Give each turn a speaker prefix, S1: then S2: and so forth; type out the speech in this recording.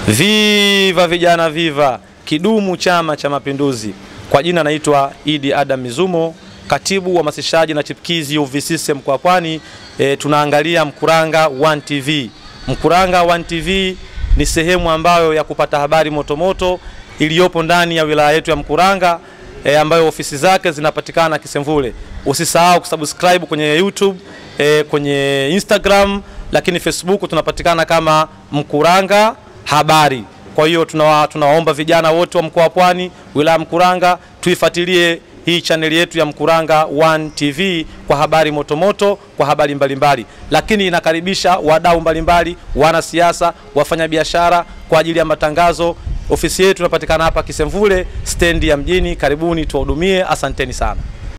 S1: Viva vijana, viva kidumu Chama cha Mapinduzi. Kwa jina naitwa Idi Adam Mizumo, katibu wa masishaji na chipkizi UVCCM mkoa wa Pwani. E, tunaangalia Mkuranga One TV. Mkuranga One TV ni sehemu ambayo ya kupata habari motomoto iliyopo ndani ya wilaya yetu ya Mkuranga e, ambayo ofisi zake zinapatikana Kisemvule. Usisahau kusubscribe kwenye YouTube e, kwenye Instagram, lakini Facebook tunapatikana kama Mkuranga Habari. Kwa hiyo tunawa, tunawaomba vijana wote wa mkoa wa Pwani, wilaya Mkuranga, tuifuatilie hii chaneli yetu ya Mkuranga One TV kwa habari motomoto, kwa habari mbalimbali mbali. Lakini inakaribisha wadau mbalimbali, wanasiasa, wafanyabiashara kwa ajili ya matangazo. Ofisi yetu inapatikana hapa Kisemvule, stendi ya mjini. Karibuni tuwahudumie, asanteni sana.